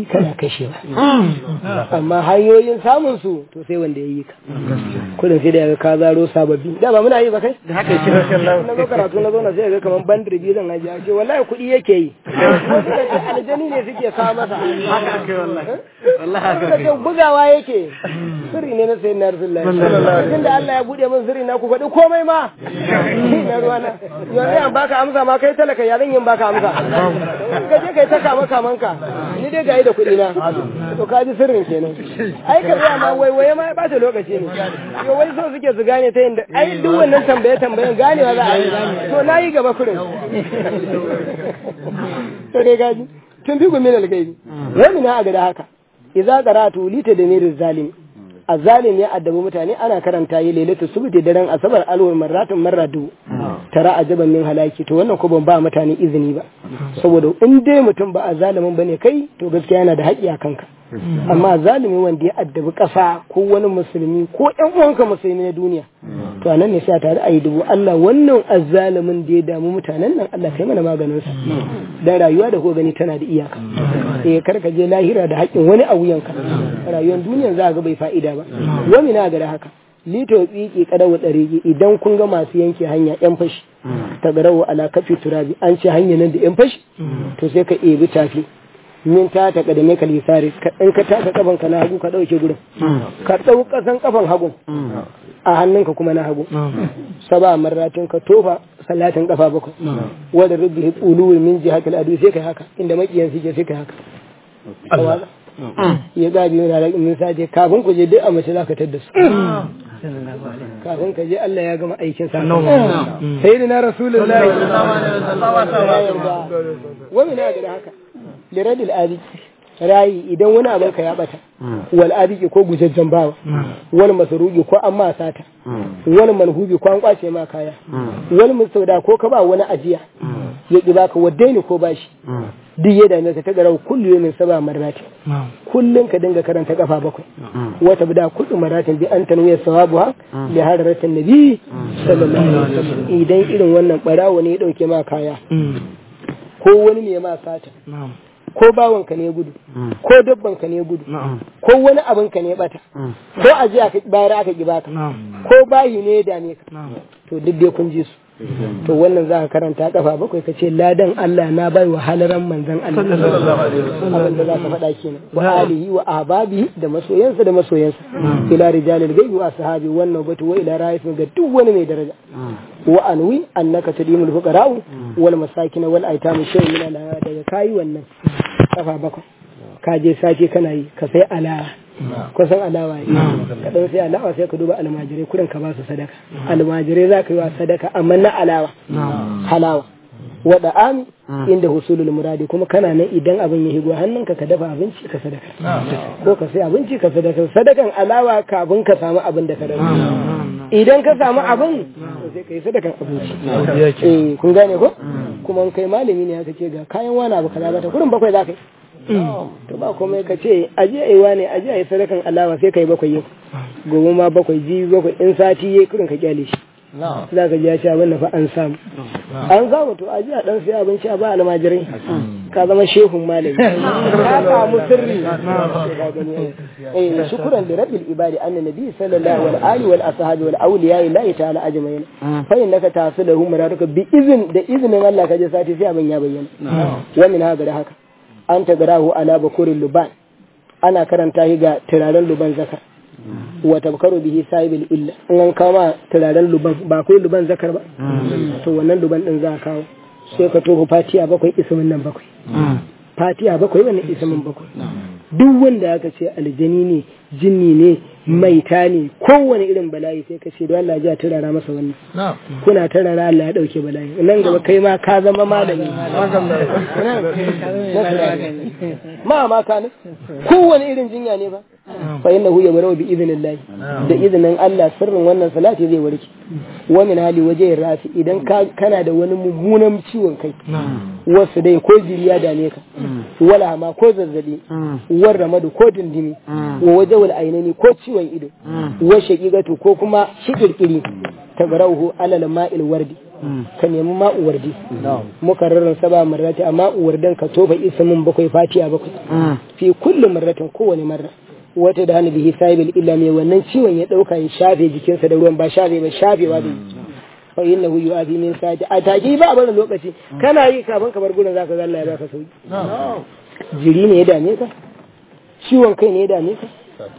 daɗi kana kashewa amma hanyoyin samun su to sai wanda ya yi ka kudin sai da ya ga ka zaro sababbi da ba muna yi ba kai da haka yake rashin na zo karatu na zo na sai ga kaman bandir biyu zan ajiye ce wallahi kuɗi yake yi aljani ne suke kawo masa haka ake wallahi wallahi haka suka ce bugawa yake sirri ne na sayin na rasulullahi tunda Allah ya bude min sirri na ku faɗi komai ma na ruwana yanzu yan baka amsa ma kai talaka ya zan yin baka amsa ka je kai ta kama kamanka ni dai gayi da kuɗi na to ka ji sirrin kenan ai ka tsaya ma waiwaye ma ya ɓata lokaci ne yo wai so suke su gane ta yadda ai duk wannan tambaye tambayen ganewa za a yi to na yi gaba kurin to dai gaji tun fi gumin algaibi wani na a gada haka idza qara'tu lita da mirin zalim azzalim ya addabi mutane ana karanta yi lailatu subti daren asabar alwar marratun marra dubu tara ajaban min halaki to wannan ko ban ba mutane izini ba saboda in dai mutum ba azalimin bane kai to gaskiya yana da haƙƙi a kanka amma zalimi wanda ya addabi ƙasa ko wani musulmi ko ƴan uwanka musulmi na duniya to anan ne sai tare a yi dubu Allah wannan azzalimin da ya damu mutanen nan Allah kai mana maganin sa dan rayuwa da ko gani tana da iyaka eh kar ka je lahira da haƙƙin wani a wuyanka rayuwar duniyan za ga bai fa'ida ba wani na ga haka lito tsiki kadawa tsarigi idan kun ga masu yanke hanya yan fashi ta garawa ala kafi turabi an ce hanya nan da yan fashi to sai ka ebi tafi min ta ta kadame ka lisari in ka taka kafan ka na hagu ka dauke gurin ka dau kasan kafan hagu a hannunka kuma na hagu saba marratin ka tofa salatin kafa bakwai wanda rubbi ulu min jihatil adu sai kai haka inda makiyan suke sai kai haka ya gabi yana da min saje kafin ku je duk a mace zaka tadda su kafin ka je Allah ya gama aikin sa sayyidina rasulullahi wa min da haka liradil adiki rayi idan wani abin ka ya bata wal adiki ko gujajjan bawa wal masarugi ko an ma sata wal manhubi ko an kwace ma kaya wal mustauda ko ka ba wani ajiya ya ki baka waddaini ko bashi duk ya dame ka ta garau kullu min saba marrati kullun ka dinga karanta kafa bakwai wata bida kullu maratin bi an tanwiya sawabuha li hadaratin nabi sallallahu alaihi wasallam idan irin wannan barawo ne ya dauke ma kaya ko wani ne ma sata ko bawanka ne gudu ko dabbanka ne gudu ko wani abinka ne bata ko ajiya ka bayar aka ki baka ko bayi ne ya dame ka to duk dai kun ji su to wannan za ka karanta kafa bakwai ka ce ladan Allah na bai wa halaran manzon Allah abin da za ka faɗa kenan wa alihi wa ahbabi da masoyansa da masoyansa ila rijalil gaibi wa sahabi wannan batu wa ila raifin ga duk wani mai daraja wa anwi annaka tudimul fuqara wal masakin wal aitam shay'un min al daga kai wannan kafa bakwai ka je sake kana yi ka sai alawa kusan alawa ne ka dan sai alawa sai ka duba almajirai kurin ka ba su sadaka almajirai za ka yi wa sadaka amma na alawa halawa wada ami inda husulul muradi kuma kana nan idan abin ya higo hannunka ka dafa abinci ka sadaka ko ka sai abinci ka sadaka sadakan alawa kafin ka samu abin da ka dafa idan ka samu abin sai ka yi sadakan abinci eh kun gane ko kuma kai malami ne aka ce ga kayan wani abu kaza ta kurin bakwai za ka yi to ba komai ka ce aje a yi wane aje a yi sadakan alawa sai ka yi bakwai yau gobe ma bakwai ji bakwai in sati ya kurin ka kyale shi za ka ji ya ce abin da fa an samu an samu to aje a dan sai abinci a ba almajirai ka zama shehun malami ka samu sirri eh shukran li rabbil ibadi anna nabi sallallahu alaihi wa alihi wal ashabi wal awliya la ta'ala ajmain fa innaka tasiluhum maraduka bi izin da izinin Allah ka je sati sai abin ya bayyana wa min haka da haka an tagarahu ala bakurin luban ana karanta shi ga turaren luban zakar wa tabkaru bihi sahibul illa in an kama turaren luban ba kai luban zakar ba to wannan luban din za a kawo sai ka toho fatiya bakwai ismin nan bakwai fatiya bakwai wannan ismin bakwai duk wanda aka ce aljani ne jinni ne maita ne kowane irin bala'i sai ka ce da Allah ya turara masa wannan kuna turara Allah ya dauke bala'i nan gaba kai ma ka zama malami ma ma ka ne kowane irin jinya ne ba fa innahu yamru bi idnillah da izinin Allah sirrin wannan salati zai warke wa min hali waje rafi idan kana da wani mummunan ciwon kai wasu dai ko jiriya dame ka wala ma ko zazzabi war ramadu ko dindimi wa waje wal ainani ko ciwon ido wa shaqiqatu ko kuma shikirkiri tabarauhu alal ma'il wardi ka nemi ma'uwardi muka rarran saba marrati amma uwardan ka tofa ismin bakwai fatiya bakwai fi kullu marratin kowane marra wata da hannu bihi sahibil illa mai wannan ciwon ya dauka ya shafe jikinsa da ruwan ba shafe ba shafewa da fa innahu yu'afi min sa'ati a take ba a barin lokaci kana yi kafin ka bar gurin zaka ga Allah ya baka sauki jiri ne ya dame ka ciwon kai ne ya dame ka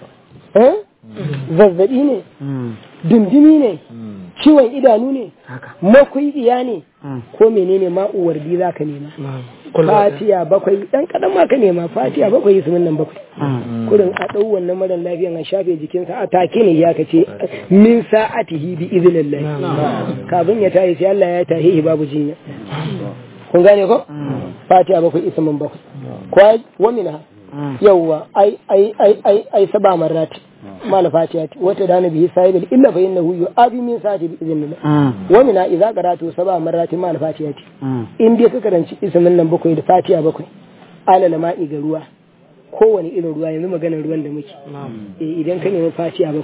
eh zazzabi ne dundumi ne ciwon idanu ne makuidiya ne ko menene ma'uwar bi za ka nema fatiya bakwai dan kadan ma ka nema fatiya bakwai su nan bakwai kurin a dau wannan mara lafiyan a shafe jikinsa a take ne ya kace min sa'atihi bi idnillah kafin ya tayi sai Allah ya tahi babu jinya kun gane ko fatiya bakwai ismin bakwai ko wa minha yawwa ai ai ai ai ai saba marrati mal fatiyati wata dana bihi sahibul illa fa innahu yu'abi min sa'ati bi idhnillah wa min idza qaratu saba marrati mal fatiyati in dai ka karanci ismin nan bakwai da fatiya bakwai alal ma'i ga ruwa kowane irin ruwa yanzu maganar ruwan da muke eh idan ka nemi fatiya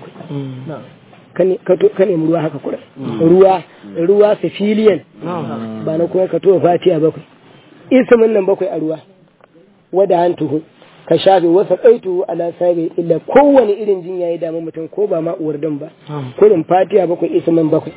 bakwai ka nemi ruwa haka kura ruwa ruwa sifiliyan ba na kuma ka to fatiya bakwai ismin nan bakwai a ruwa wada hantuhu ka shafe wasa ɗaitu ala sabi illa kowane irin jinya ya damu mutum ko ba ma uwar dan ba kurin fatiha bakwai ismin bakwai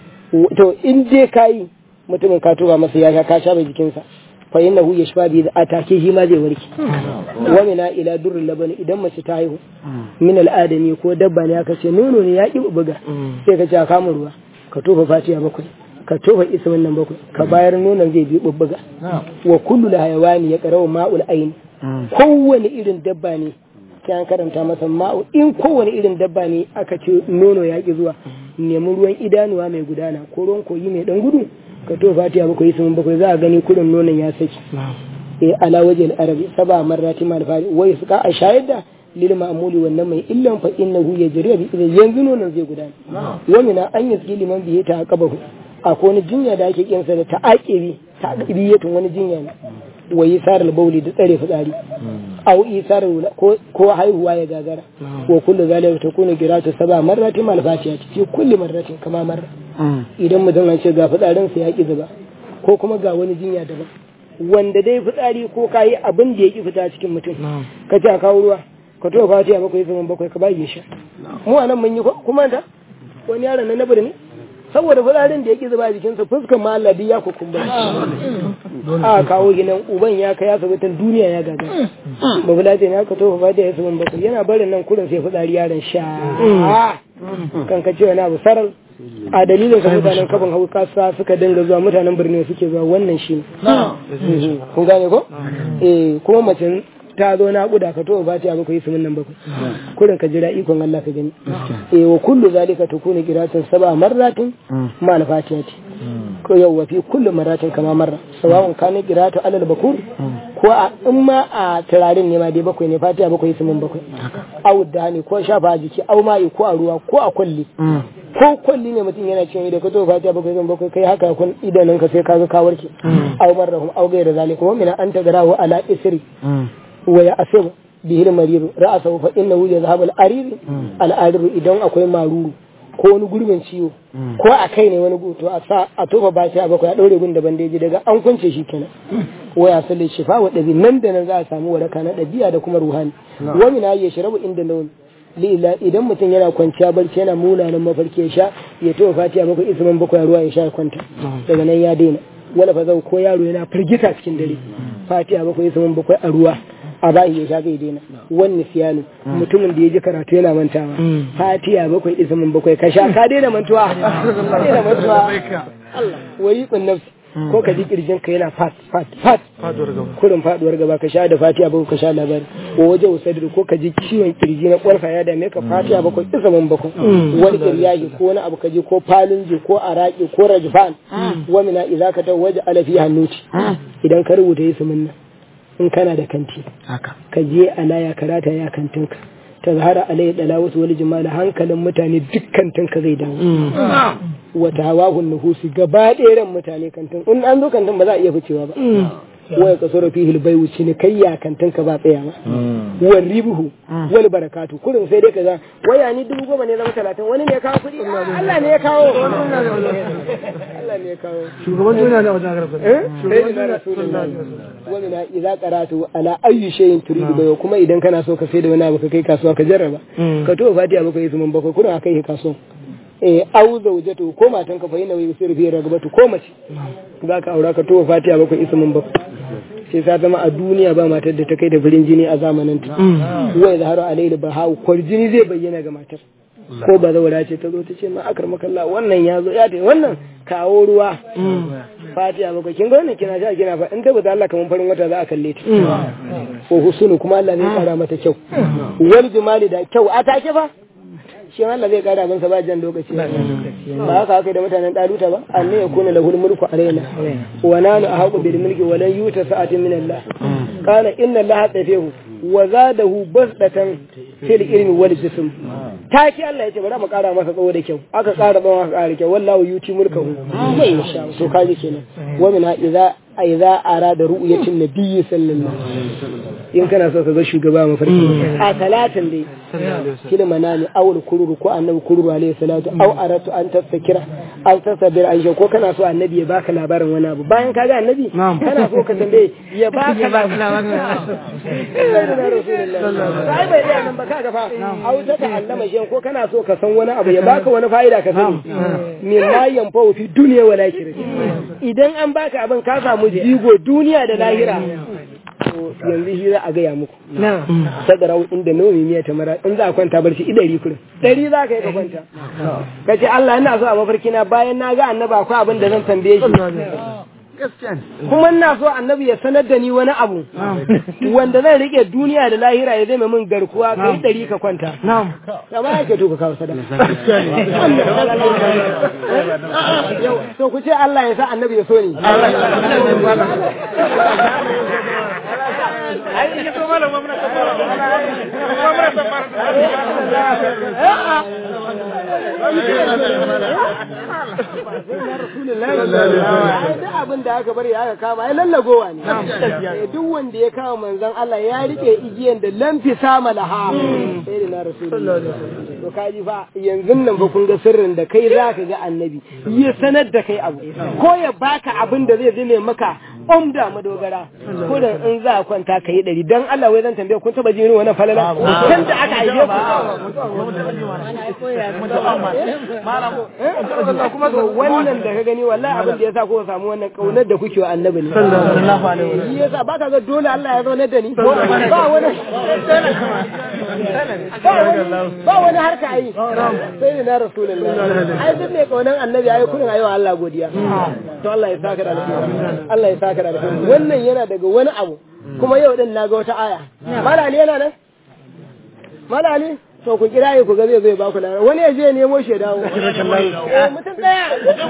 to in dai kayi mutumin ka tuba masa ya ka shafe jikinsa fa innahu yashfa bi atake shi ma zai warke wa mina ila durrul labani idan mace ta haihu min al'adami ko dabba ne aka ce nono ne ya ki buga sai ka ce ka kama ruwa ka tofa fatiha bakwai ka tofa ismin nan bakwai ka bayar nonon zai bi bubbuga wa kullu hayawani ya qarawa ma'ul ayn kowane irin dabba ne sai an karanta masa ma'u in kowane irin dabba ne aka ce nono ya ki zuwa nemi ruwan idanuwa mai gudana ko ruwan koyi mai dan gudu ka to fatiha bakwai sun bakwai za a gani kudin nonon ya saki eh ala waje arabi saba marrati mal fari wai suka a shayar da lil ma'muli wannan mai illan fa innahu yajri bi idan yanzu nonon zai gudana wa mina an yaski liman biye ta qabahu akwai wani jinya da ake kiyansa da ta'aqibi ta'aqibiyatun wani jinya ne wa isar bauli da tsare fitsari aw isar ko ko haihuwa ya gagara wa kullu zalika takunu giratu saba marrati mal fatiha fi kulli marratin kama marra idan mutum an ce ga fitsarin sa ya ki zuba ko kuma ga wani jinya daban wanda dai fitsari ko kayi abin da ya ki fita cikin mutum ka ce a kawo ruwa ka to fatiha bakwai zaman bakwai ka bayi sha mu anan mun yi kuma da wani yaron na nabar ne saboda fitsarin da ya ki zuba jikinsa fuskan ma Allah ya kukumba a kawo ginan uban ya kai asibitin duniya ya gaga ba bula ce ya ka tofa fatiha ya zaman bakwai yana barin nan kurin sai fitsari yaron sha kan ka ce wani abu sarar a dalilin ka mutanen kafin hau kasa suka dinga zuwa mutanen birni suke zuwa wannan shi kun gane ko eh kuma mace ta zo na kuda ka to ba ta bakwai yi sumin nan bakwai kurin ka jira ikon Allah ka gani eh wa kullu zalika takunu qiratin sab'a marratin ma al fatihati ko yau wa fi kullu marratin kama marra sawa'un kana qiratu alal bakur ko a in ma a turarin ne ma dai bakwai ne fatiha bakwai sumin bakwai au da ne ko shafa jiki au ma'i ko a ruwa ko a kulli ko kwalli ne mutum yana cin ido ka to fatiha bakwai zan bakwai kai haka kun idanun ka sai kaga ka warke au marrahum au gaira zalika wa min an tagarahu ala isri wa ya asir bihi al-marir ra'sahu fa innahu yadhhabu al-arir al-arir idan akwai maruru ko wani gurbin ciwo ko a kai ne wani guto a sa a tofa ba shi a bakwai a daure gun da bandeji daga an kunce shi kenan wa ya salli shifa wa dabi nan da nan za a samu waraka na dabi'a da kuma ruhani wa min ya shirabu inda lawan lila idan mutum yana kwanciya barci yana munanan mafarki ya sha ya tofa fatiha bakwai isman bakwai ruwa ya sha ya kwanta daga nan ya daina wala fa zau ko yaro yana firgita cikin dare fatiha bakwai isman bakwai a ruwa a bayi ya sha zai daina wani siyanu mutumin da ya ji karatu yana mantawa fatiha bakwai ismin bakwai ka sha ka daina mantuwa ka daina mantuwa Allah wari kun nafsi ko ka ji kirjin ka yana fat fat fat kurin faduwar gaba ka sha da fatiha bakwai ka sha labari ko waje usadir ko ka ji ciwon kirji na kwarfa ya dame ka fatiha bakwai ismin bakwai wani kiryaji ko wani abu ka ji ko falunji ko araki ko rajfan wa mina idza ka tawaja ala fi hannuti idan ka rubuta ismin nan in kana da kanti ka je a laya karata ya kantinka ta zahara alayhi dala wasu wani jimala hankalin mutane duk kantinka zai dawo wata hawahun nuhusi gaba ɗaya ran mutane kantin in an zo kantin ba za a iya ficewa ba waya kasoro fihi albayu cinikayya kantin ka ba tsaya ma wal ribuhu wal barakatu kurin sai dai kaza waya ni dubu goma ne zama talatin wani ne ya kawo kuɗi Allah ne ya kawo Allah ne ya kawo shugaban duniya ne a wajen garba eh sai da rasulullahi wa min idza qaratu ala ayyi shay'in turidu bayo kuma idan kana so ka sai da wani abu ka kai kasuwa ka jarraba ka to fatiha bakwai ismin bakwai kurin akai kasuwa eh au zaujatu ko matan ka fa yana wai sirri fi ragabatu ko mace za ka aura ka to fatiha bakwai ismin bakwai sai ta zama a duniya ba matar da ta kai da farin jini a zamanin ta wai zaharu alaihi bahawu kwarjini zai bayyana ga matar ko ba zaura ce ta zo ta ce ma akar makalla wannan ya zo ya ta wannan kawo ruwa fatiha bakwai kin ga wannan kina sha kina fa in ta bata Allah kaman farin wata za a kalle ta ko husunu kuma Allah zai kara mata kyau wal jumali da kyau a take fa shi Allah zai kara masa ba jan lokaci ba haka haka da mutanen daluta ba anne ya kuna lahul mulku alaina wa nanu ahaqu bil mulki wa lan yuta sa'atin min Allah qala inna Allah tafihu wa zadahu basdatan fil ilmi wal jism taki Allah yace bari mu kara masa tsawo da kyau aka kara tsawo aka kara kyau wallahu yuti mulkahu mai insha to kaji kenan wa min idza idza arada ru'yatin nabiyyi sallallahu alaihi wasallam in kana so ka ga shugaba mafarki a talatin dai kila manani awul kururu ko annabi kururu alaihi salatu aw aratu an tastakira aw tasabir an ko kana so annabi ya baka labarin wani abu bayan ka ga annabi kana so ka tambaye ya baka labarin sai bai da nan ba ka ga fa aw ta ta'allama shi ko kana so ka san wani abu ya baka wani fa'ida ka sani min ma yanfa fi dunya wal akhirah idan an baka abin ka samu jigo duniya da lahira yanzu shi za a gaya muku sadarau inda nomi miya ta mara in za a kwanta barci idari kurin dari za ka yi ka kwanta ka ce Allah ina so a mafarki na bayan na ga annaba akwai abin da zan tambaye shi kuma ina so annabi ya sanar da ni wani abu wanda zan rike duniya da lahira ya zama min garkuwa ka yi dari ka kwanta amma ya ke to ka kawo sadaka to ku ce Allah ya sa annabi ya so ni ai ke so malam mamna ta fara mamna ta fara duk abin da aka bari aka kama ai lallagowa ne duk wanda ya kama manzon Allah ya rike igiyan da lamfi sama laha sai da na rasulullahi to kaji fa yanzu nan ba kun ga sirrin da kai zaka ga annabi ya sanar da kai abu ko ya baka abin da zai zame maka umda madogara ko da in za a kwanta ka yi ɗari don Allah wai zan tambaye kun taba jini wani falala kan da aka haife ku kuma to wannan da ka gani wallahi abin da yasa ko samu wannan kaunar da kuke wa annabi ne sallallahu alaihi wasallam yasa baka ga dole Allah ya zauna da ni ba wani ba wani harka ai sai ne na rasulullahi ai duk mai kaunar annabi ai kullun ayi wa Allah godiya to Allah ya saka da alheri Allah ya saka da alheri wannan yana daga wani abu kuma yau din na ga wata aya malali yana nan malali to ku kira ku ga zai zai ba ku lafiya wani ya je nemo shi dawo mutum daya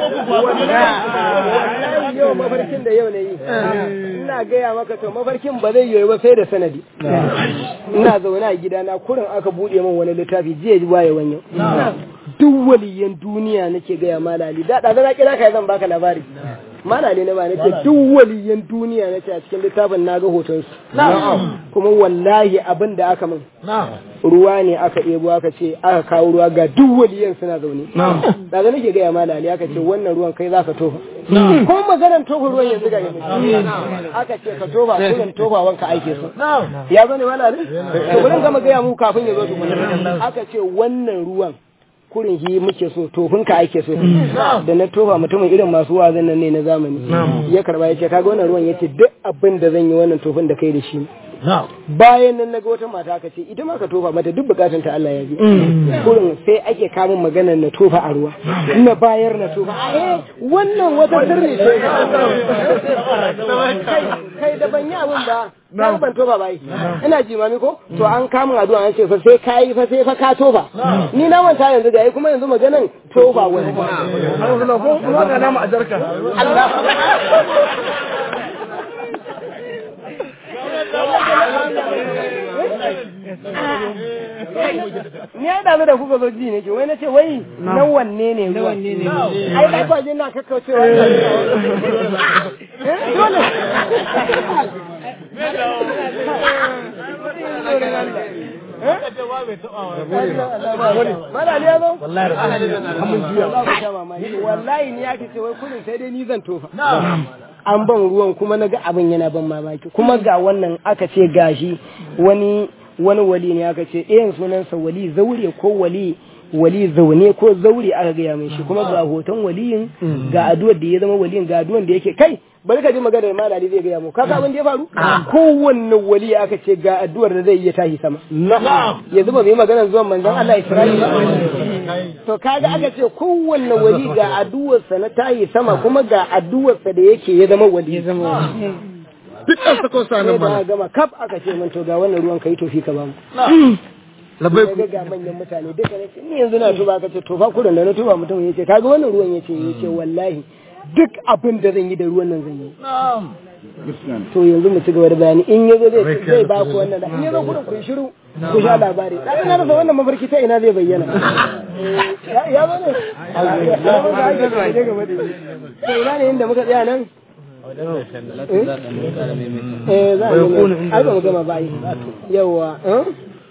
wallahi yau mafarkin da yau ne yi ina gaya maka to mafarkin ba zai yi ba sai da sanadi ina zaune a gidana kurin aka bude min wani littafi jiya waye wanyo duk waliyan duniya nake gaya malali da da na kira kai zan baka labari malali na ba nake duk waliyan duniya nace a cikin littafin naga hoton su kuma wallahi abin da aka min ruwa ne aka ɗebo aka ce aka kawo ruwa ga duk waliyan suna zaune da ga nake gaya malali aka ce wannan ruwan kai zaka tofa ko maganar tofa ruwan yanzu ga yanzu aka ce ka tofa kullum tofa wanka aike su ya zo ne malali to bari gama gaya mu kafin ya zo tukuna aka ce wannan ruwan kurin shi muke so tofin ka ake so da na tofa mutumin irin masu wazin nan ne na zamani ya karba ya ce kaga wannan ruwan yace duk abin da zan yi wannan tofin da kai da shi bayan nan naga wata mata aka ce ita ma ka tofa mata duk bukatun ta Allah ya bi kurin sai ake kamun maganar na tofa a ruwa na bayar na tofa eh wannan wata sirri ce kai da ban yi abin ba na ban tofa bai ina jimami ko to an kamun addu'a an ce fa sai kai fa sai fa ka tofa ni na manta yanzu da kuma yanzu maganan tofa wani Allah ko kuma ga nama a jarka Allah ni ya damu da kuka zo ji ne ke wai na ce wai na wanne ne ruwa ai ba ba je na kakkaucewa dole Mala ya zo? Wallahi ni ya ce wai kudin sai dai ni zan tofa. An ban ruwan kuma na ga abin yana ban mamaki kuma ga wannan aka ce gashi wani wani wali ne aka ce ɗayan sunansa wali zaure ko wali wali zaune ko zaure aka gaya mai shi kuma ga hoton waliyin ga addu'ar da ya zama waliyin ga addu'ar da yake kai bari ka ji magana da malali zai gaya mu kaga abin da ya faru kowanne wali aka ce ga addu'ar da zai iya tashi sama yanzu ba mu yi magana zuwan manzon Allah Isra'ila to kaga aka ce kowanne wali ga addu'ar sa na tashi sama kuma ga addu'ar sa da yake ya zama wali ya zama dukkan sako sanan ba bana gama kaf aka ce min to ga wannan ruwan kai tofi ka ba mu labai ga ga manyan mutane duka ne ce ni yanzu na tuba ka ce to fa kurin da na tuba mutum yace kaga wannan ruwan yace yace wallahi duk abin da zan yi da ruwan nan zan yi to yanzu mu ci gaba da bayani in yazo zai zai ba ku wannan da in yazo kurin ku yi shiru ku sha labari dan na rasa wannan mafarki ta ina zai bayyana ya ya zo ne ya zo ga ake da gaba da to ina ne inda muka tsaya nan eh za a yi ai ba mu gama ba ai yawa eh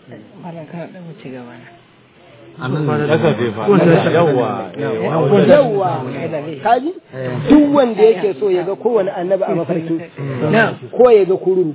yawwa kaji duk wanda yake so ya ga kowane annabi a mafarki ko ya ga kururu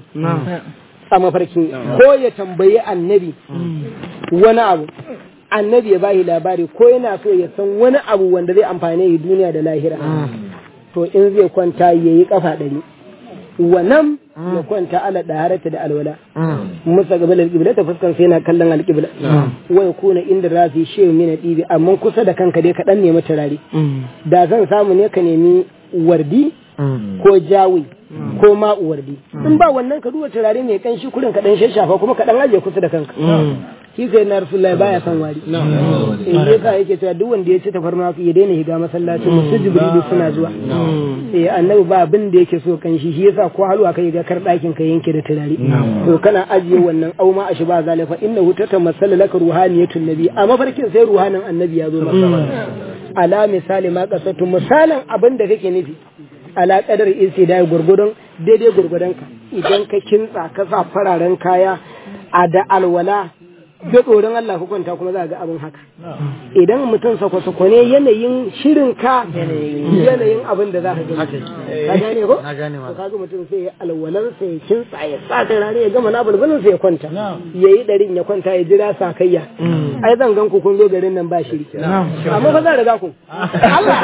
a mafarki ko ya tambayi annabi wani abu annabi ya bayi labari ko yana so ya san wani abu wanda zai amfane yi duniya da lahira to in zai kwanta ya yi kafa ɗari wannan ya kwanta ala ɗaharata da alwala musa gaba da alƙibla ta fuskan sai na kallon alƙibla wai kuna inda za su yi shehu mina ɗibi amma kusa da kanka dai kaɗan nemi turare da zan samu ne ka nemi wardi ko jawi ko ma'u wardi in ba wannan ka duba turare mai kanshi kurin kaɗan shashafa kuma kaɗan ajiye kusa da kanka shi sai na rasulullahi baya son wari in yasa yake cewa duk wanda ya ci tafarma ya daina higa masallaci musu jibrilu suna zuwa eh annabi ba abin da yake so kan shi shi yasa ko halwa kai ga kar dakin ka yanke da turare to kana ajiye wannan auma a shi ba zalifa innahu tatamassala laka ruhaniyatun nabi a mafarkin sai ruhanin annabi ya zo maka ala misali ma kasatu misalin abin da kake nufi ala kadar istidai gurgudun daidai gurgudan ka idan ka kintsa ka sa fararen kaya a da alwala da tsoron Allah ku kwanta kuma za ga abin haka idan mutum sako-sako ne yanayin shirin ka yanayin abin da za ka gani ka gane ko na gane ma to kaga mutum sai ya alwalan sa ya kinsa ya sa rana ya gama na bulbulin sa ya kwanta yayi darin ya kwanta ya jira sakayya ai zan gan ku kun zo garin nan ba shiri amma fa zan riga ku Allah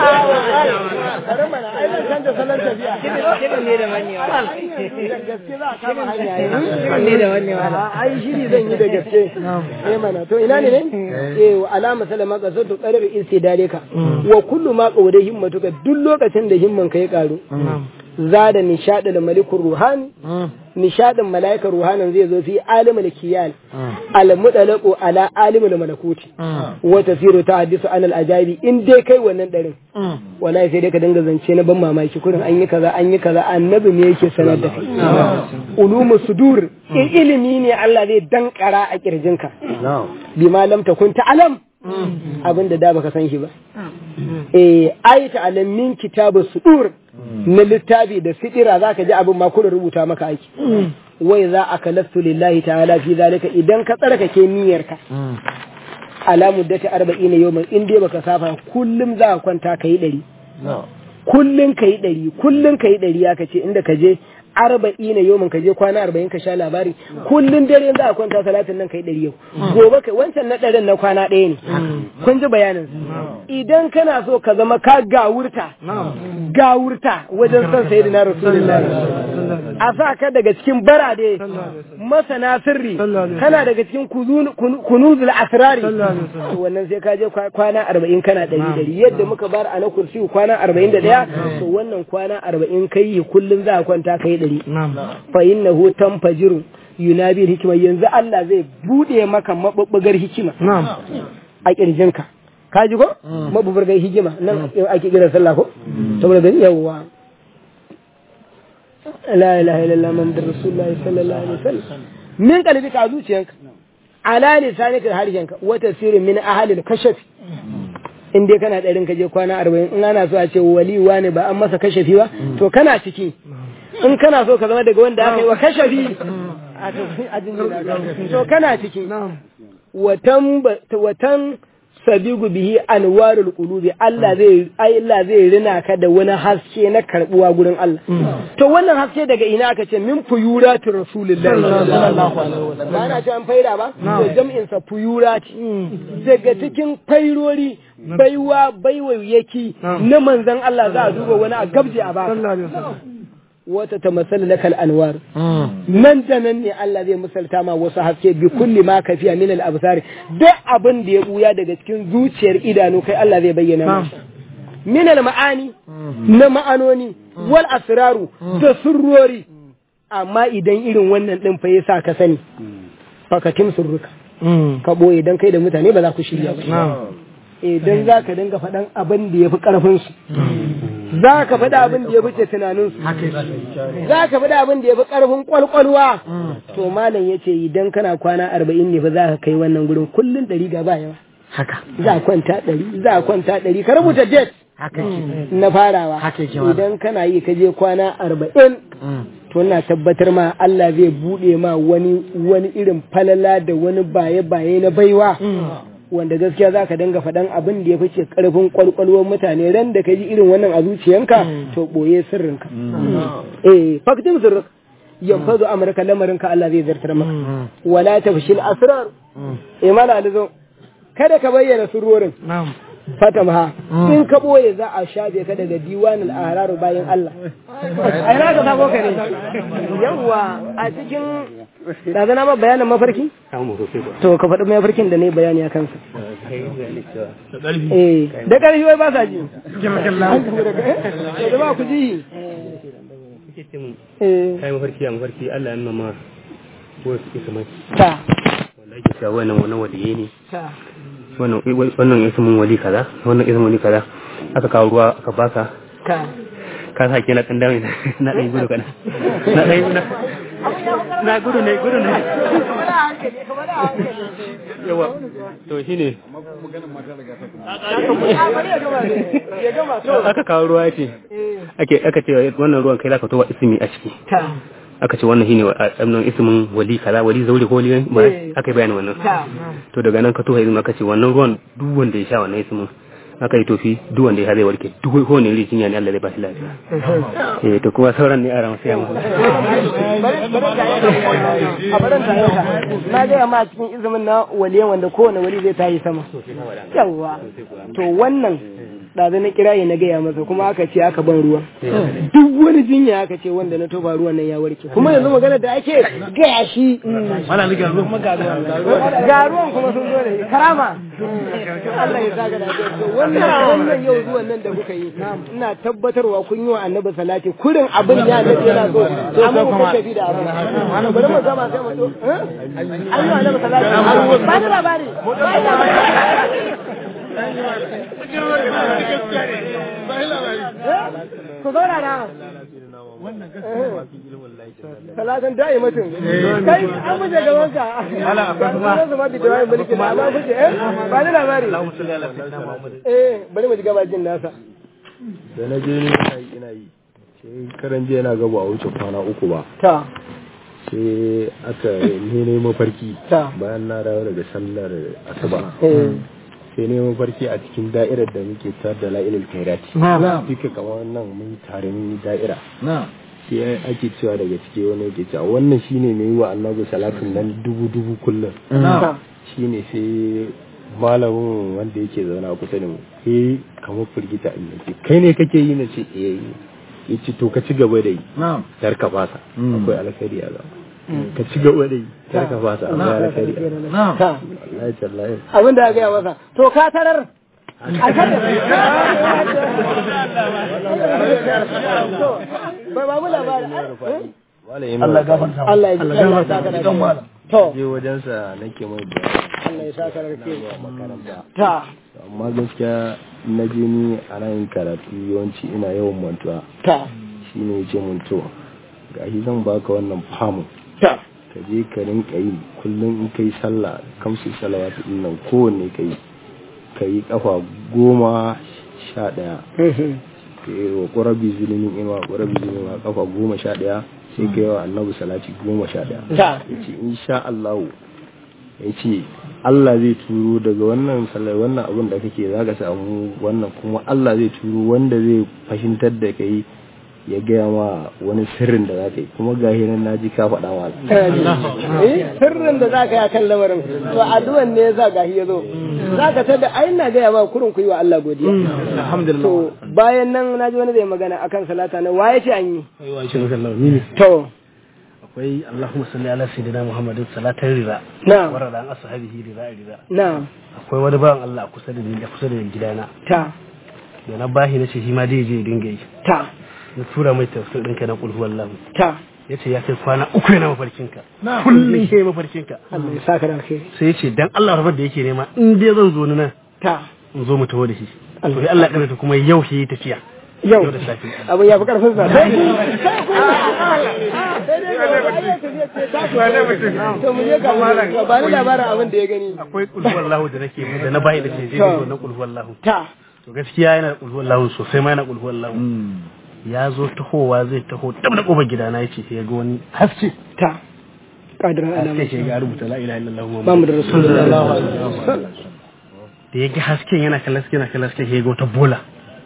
kare mana ai zan canza salon tafiya Kiɗan ne da mannewa. gaske za a kama hanya Kiɗan ne da mannewa. ai shiri zan yi da gaske eh mana to ina ne ne eh wa alama salama ka so to qarar istidare ka wa kullu ma qawda himmatuka duk lokacin da himman ka ya karu zada nishadul malikur ruhani nishadin malaikar ruhanin zai zo fi alimul kiyal al mudalaqu ala alimul malakuti wa tasiru tahaddisu an al ajabi in dai kai wannan darin wallahi sai dai ka dinga zance na ban mamaki kurin an yi kaza an yi kaza annabi ne yake sanar da kai ulumu sudur in ilimi ne Allah zai dankara a kirjinka bima lam takun ta'lam abin da da baka san shi ba eh ayata alam min kitabu sudur na littafi da sidira zaka ji abin ma kullun rubuta maka aiki wai za a kalastu lillahi ta'ala fi zalika idan ka tsarkake niyyarka ala muddati 40 yawman in dai baka safa kullum za ka kwanta kai dari kullum kai dari kullum kai dari aka ce inda ka je arba'in na yau ka je kwana arba'in ka sha labari kullum dare za a kwanta salatin nan kai ɗari yau gobe kai wancan na ɗarin na kwana ɗaya ne kun ji bayanin idan kana so ka zama ka gawurta gawurta wajen son sayi na rasulullahi a sa ka daga cikin barade masana sirri kana daga cikin kunuzul asrari wannan sai ka je kwana arba'in kana ɗari ɗari yadda muka bar a na kursi kwana arba'in da ɗaya to wannan kwana arba'in kai kullum za a kwanta kai ɗari fa innahu tanfajiru yunabi hikima yanzu Allah zai bude maka mabubbugar hikima a kirjinka ka ji ko mabubbugar hikima nan ake kira sallah ko saboda gani yawwa la ilaha illallah muhammadur rasulullahi sallallahu alaihi wasallam min kalbi ka zuciyanka ala lisanika harshenka wa tasirin min ahalil kashafi in dai kana ɗarin ka je kwana arba'in in ana so a ce waliwa ne ba an masa kashafi ba to kana ciki in kana so ka zama daga wanda aka yi wa kashafi a to kana ciki watan watan sabigu bihi anwarul qulubi Allah zai Allah zai rina ka da wani haske na karbuwa gurin Allah to wannan haske daga ina aka ce min fuyuratu rasulillahi sallallahu alaihi wasallam ba na ce an faira ba to jam'in sa fuyurati daga cikin fairori baiwa baiwayyaki na manzon Allah za a duba wani a gabje a baka wata ta masal lakal anwar nan da nan ne Allah zai misalta ma wasu haske bi kulli ma kafiya min al absar duk abin da ya buya daga cikin zuciyar idanu kai Allah zai bayyana maka min al ma'ani na ma'anoni wal asraru da surrori amma idan irin wannan din fa yasa ka sani fakatin surruka ka boye dan kai da mutane ba za ku shirya ba idan za ka dinga faɗan abin da ya fi ƙarfinsu za ka faɗa abin da ya fi tunaninsu za ka faɗa abin da ya fi ƙarfin ƙwalƙwalwa to malam ya ce idan kana kwana arba'in ne ba za ka kai wannan gurin kullum ɗari ga ba yawa haka za a kwanta ɗari za a kwanta ɗari ka rubuta date haka na farawa Haka yake malam. idan kana yi ka je kwana arba'in to na tabbatar ma Allah zai buɗe ma wani wani irin falala da wani baye-baye na baiwa wanda gaskiya za ka dinga faɗan abin da ya fice ƙarfin ƙwalƙwalwar mutane ran da ka ji irin wannan a zuciyanka to ɓoye sirrinka eh faktin sirrik yanfazu amurka lamarinka Allah zai zartar maka wala tafshil asrar eh mala alizo kada ka bayyana sirrorin na'am fatamha in ka boye za a shafe ka daga diwanul ahrar bayan Allah ai na ka sabo ka ne yawa a cikin da zana ma bayanin mafarki to ka faɗi mafarkin da ne bayani a kansa eh da ƙarfi wai ba sa ji da ba ku ji eh kai mafarki a mafarki Allah ya nuna ma wasu isa mai ta wanda ake cewa wannan wannan waliye ne ta wannan wannan ismin wali kaza wannan ismin wali kaza aka kawo ruwa aka baka ka ka sa ke na kan dami na ɗaya gudu kana na ɗaya gudu na gudu ne gudu ne yawa to shine ya gama to aka kawo ruwa ce ake aka ce wannan ruwan kai zaka towa ismi a ciki ta aka ce wannan shine wannan ismin wali kaza wali zauri ko wali ba Eh. aka yi bayanin wannan ta to daga nan ka tofa izini aka ce wannan ruwan duk wanda ya sha wannan ismin aka yi tofi duk wanda ya sha zai warke duk ko ne rijin ne Allah zai ba shi lafiya eh to kuma sauran ne a ran sai mu a barin ta yanka na gaya ma cikin izumin na waliyan wanda kowane wali zai tayi sama yawwa to wannan ɗazu na kirayi na gaya masa kuma aka ce aka ban ruwa duk wani jinya aka ce wanda na toba ruwan nan ya warke kuma yanzu magana da ake gaya shi ga ruwan kuma sun zo da shi karama Allah ya saka da to wannan wannan yau zuwan nan da kuka yi ina tabbatarwa kun yi wa annabi salati kurin abin ya annabi yana so amma ku tafi da abu bari mu gama sai mu to eh an yi wa annabi salati ba da labari ba da labari ku zauna na salatin da'i mutum kai an muje gaban ka ala akwai zama da dawayin mulki na amma muje eh ba ni labari eh bari mu ji gabajin nasa da na je ni ina yi ina yi sai karan jiya na gaba a wuce kwana uku ba ta sai aka ne ne mafarki Ta. bayan na dawo daga sallar asuba eh sai ne mafarki a cikin da'irar da muke tar da la'ilul kairati na duka kamar nan mun tare mun yi da'ira na sai ake cewa daga ciki wani yake cewa wannan shine mai yi wa annabi salatin nan dubu dubu kullum na shine sai malamin wanda yake zaune a kusa da mu eh kamar firgita in yace kai ne kake yi na ce eh yace to ka ci gaba da yi na'am kar ka fasa akwai alkhairi a gaba ka ci gaba da yi kar ka fasa akwai alkhairi a gaba na'am ta wallahi tallahi abin da aka yi masa to ka tarar a kan ba ba mu labari malamin Allah gafarta Allah ya ji Allah ya saka da kai. to je wajensa nake mai da Allah ya saka da kai. makaranta ta amma gaskiya na je ni a nan karatu yawanci ina yawan mantuwa ta shine yace mun to gashi zan baka wannan famu ta ka je ka rinka yi kullum in kai sallah kamsu salawatu din nan kowanne ka yi ka yi kafa goma sha ɗaya ka yi wa ƙurabi zulumin ima ƙurabi zulumin ima kafa goma sha ɗaya sai ka yi wa annabi salati goma sha ɗaya ta ya ce insha Allah ya ce Allah zai turo daga wannan sallar wannan abin da kake za ka samu wannan kuma Allah zai turo wanda zai fahimtar da kai ya gaya ma wani sirrin da za ka yi kuma ga nan na ji ka faɗa ma eh sirrin da za ka yi akan lamarin to addu'an ne yasa gahi ya zo za ka tada ai na gaya ma kurin ku yi wa Allah godiya alhamdulillah to bayan nan na ji wani zai magana akan salata na waye ce an yi aiwa shi maka Allah ni ne to akwai Allahumma salli ala sayyidina Muhammadin salatan rida na'am warada an ashabihi rida rida na'am akwai wani bawan Allah a kusa da ni da kusa da gidana ta da na bahi na ce shi ma dai je ya dinga yi ta na tura mai tafsir ɗinka na kulhu wallahu ta ya ce ya kai kwana uku yana mafarkinka kullum ke mafarkinka Allah ya saka da alkhairi sai ya ce dan Allah rabar da yake nema in dai zan zo ni nan ta in zo mu taho da shi to sai Allah ya karanta kuma yau shi yi tafiya yau Yau da safe. abin ya fi karfin sa sai ku sai ku sai dai ga wani tafiya ce ta ku to mu je ga ga ba ni labarin abin da ya gani akwai kulhu wallahu da nake da na bayi da ce je zo na kulhu wallahu ta to gaskiya yana da kulhu wallahu sosai ma yana kulhu wallahu ya zo tahowa zai taho dab da kofar gidana yace sai ya ga wani haske ta kadiran haske alama shi ga rubuta la ilaha illallah Muhammadu muhammadu Rasulullah da ya ga hasken yana kallon hasken yana kallon hasken sai ya ga wata bola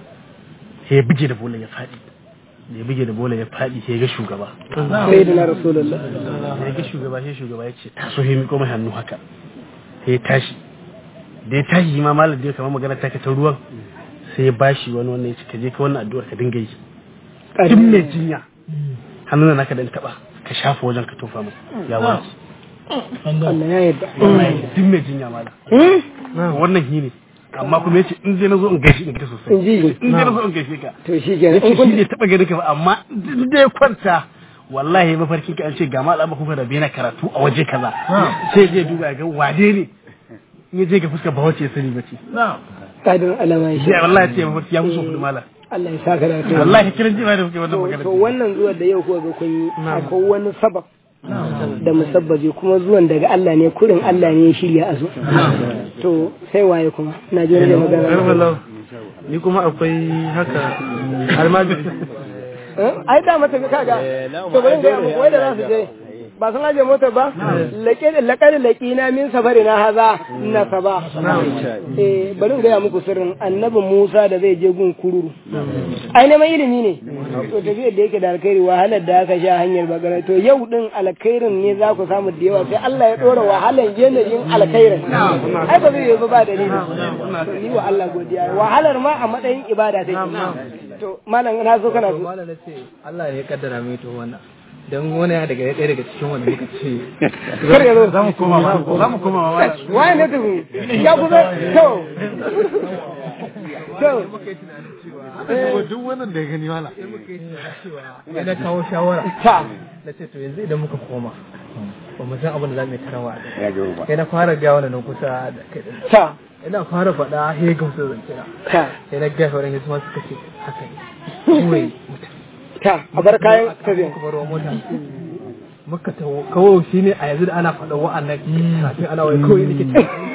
sai ya bige da bola ya faɗi da ya bige da bola ya faɗi sai ya ga shugaba sayyidina Rasulullah da ya ga shugaba sai shugaba ya ce taso ya miƙo mai hannu haka sai ya tashi da ya tashi ma malam da ya kama magana ta ta ruwan sai ya bashi wani wannan ya ce ka je ka wannan addu'ar ka dinga yi duk mai jinya hannun da naka dan taba ka shafa wajen ka tofa mai ya warke Allah ya yarda wallahi duk mai jinya malam wannan shi ne amma kuma yace in je na zo in gaishe in ka sosai in ji in je na zo in gaishe ka to shi kenan yace in shi kun ne taba gani ka ba amma in dai kwanta wallahi mafarkin ka an ce ga malama kuka da bena karatu a waje kaza sai je duba ya ga wade ne in ya je ga fuskar ba wace ya sani bace kadiran alama ya shi sai wallahi ce mafarki ya musu kudu mala Allah ya saka da alkhairi wallahi kiran jima da kuke wannan to magana to wannan zuwan da yau kuka ga kun yi akwai wani sabab da musabbabi kuma zuwan daga Allah ne kurin Allah ne ya shirya a zo to sai waye kuma na ji wani da magana ni kuma akwai haka almajiri Eh? ai da mata kaga to bari ga mu wai da za su je ba sun aje mota ba laƙe laƙar laƙina min safari na haza na saba eh bari ga muku sirrin annabi Musa da zai je gun kururu ai neman ilimi ne to tafiyar da yake da alkhairi wahalar da aka sha hanyar bagara to yau din alkhairin ne za ku samu da yawa sai Allah ya dora wahalar yanayin alkhairin ai ba zai yi ba ba dalili to ni wa Allah godiya wahalar ma a matsayin ibada take to malam na so kana so malam na ce Allah ne ya kaddara mai to wannan don wani ya daga ɗaya daga cikin wanda muka ce kar ya zo za mu koma za mu koma mamaki waye ne tafi ya kusa to to duk wannan da ya gani wala sai na kawo shawara ta na ce to yanzu idan muka koma ba mu san abin da za mu yi tarawa sai na fara gawa da nan kusa da kai din ta ina fara faɗa he gamsu da kira ta sai na ga sauran yasu ma suka ce haka ne kawai ta a bar kayan tafiya muka baro mota muka taho kawo shi ne a yanzu da ana faɗa wa'annan kafin ana wai kawai nake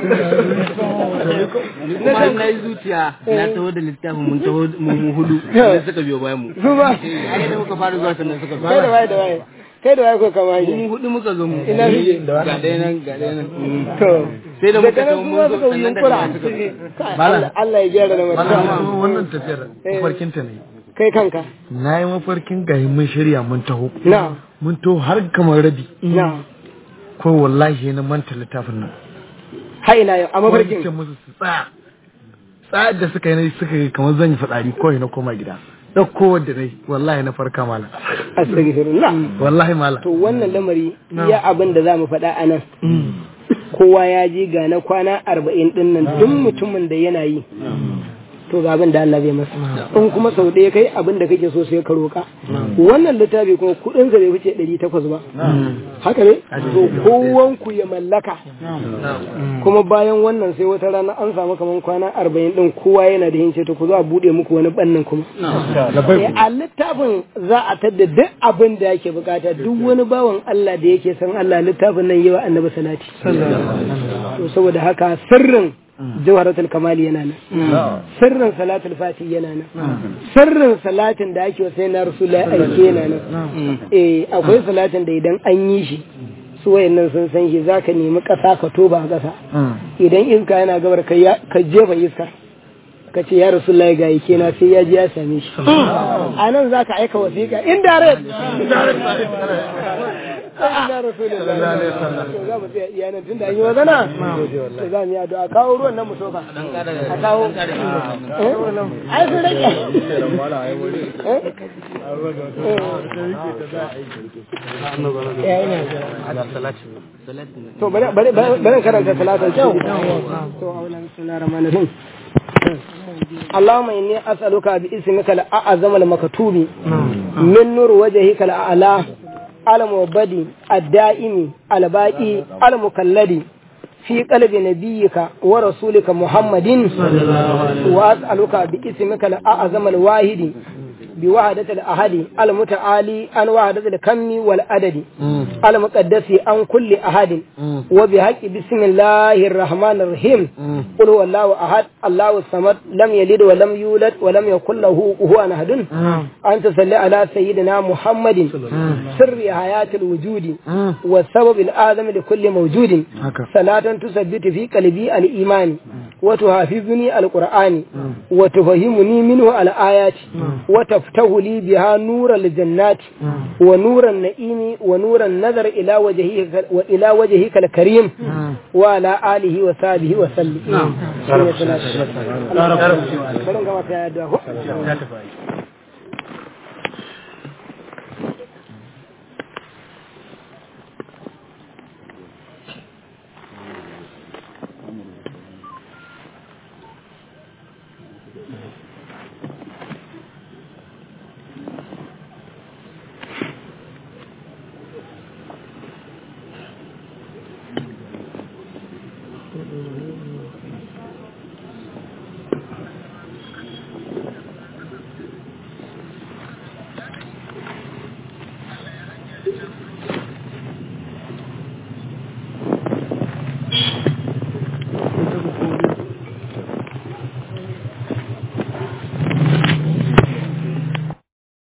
kuma na yi zuciya na taho da littafin mun taho mu mu hudu sai suka biyo bayan mu su ba ai da muka fara zuwa sannan suka kai da waye da waye kai da waye ko kama mu yi hudu muka zo mu Ina suke? ga ɗaya nan ga ɗaya nan to sai da muka daga nan taho su mun ma zo suka yi sannan yunkura daga nan suka zo Kai, Allah Allah ya gyara da mutum wannan tafiyar mafarkinta ne kai kanka na yi mafarkin gahi mun shirya mun taho na mun taho har kamar rabi na ko wallahi na manta littafin nan ha ina yau a wani ce mafarkin musu su tsaya tsayar da suka yi na suka yi kamar zan yi fitsari kawai na koma gida ɗauko wadda na yi wallahi na farka malam astaghfirullah wallahi malam to wannan lamari iya abin da za mu faɗa a nan kowa ya ji ga na kwana arba'in ɗin nan duk mutumin da yana yi to ga abin da Allah zai masa in kuma sau ɗaya kai abin da kake so sai ka roƙa wannan littafi kuma kudin sa bai wuce 800 ba haka ne to kowan ku ya mallaka kuma bayan wannan sai wata rana an samu kaman kwana 40 din kowa yana da hince to ku zo a bude muku wani bannin kuma Eh, a littafin za a tadda duk abin da yake bukata duk wani bawan Allah da yake san Allah littafin nan yawa annabi salati to saboda haka sirrin jawharatul kamali yana nan sirrin salatul fati yana nan sirrin salatin da ake wasai na rasulullahi aike yana nan eh akwai salatin da idan an yi shi su wayannan sun san shi zaka nemi kasa ka toba a kasa idan iska yana gabar ka ya- ka jefa iska ka ce ya rasulullahi ga yake na sai ya ji ya same shi a nan za ka aika wasiƙa indirect Ina rasulullahi to za mu tsaya iya nan tunda an yi magana to za mu yi addu'a kawo ruwan nan mu tofa a kawo Eh? ai sun rage Eh? Eh, ina jira. to bari bari bari karanta salatul kyau to aulan bismillahir rahmanir rahim اللهم إني أسألك باسمك الأعظم المكتوب من نور وجهك الأعلى المبدي الدائم الباقي المكلد في قلب نبيك ورسولك محمد وأسألك باسمك الأعظم الواحد بوحدة الأحد المتعالي عن وحدة الكم والعدد المقدس عن كل أحد وبحق بسم الله الرحمن الرحيم قل هو الله أحد الله الصمد لم يلد ولم يولد ولم يكن له كفوا أحد أن تصلي على سيدنا محمد سر حياة الوجود والسبب الآدم لكل موجود صلاة تثبت في قلبي الإيمان وتحافظني القرآن وتفهمني منه الآيات وتفتح لي بها نور الجنات ونور النعيم ونور النظر إلى وجهك وإلى وجهك الكريم وعلى آله وصحبه وسلم. نعم.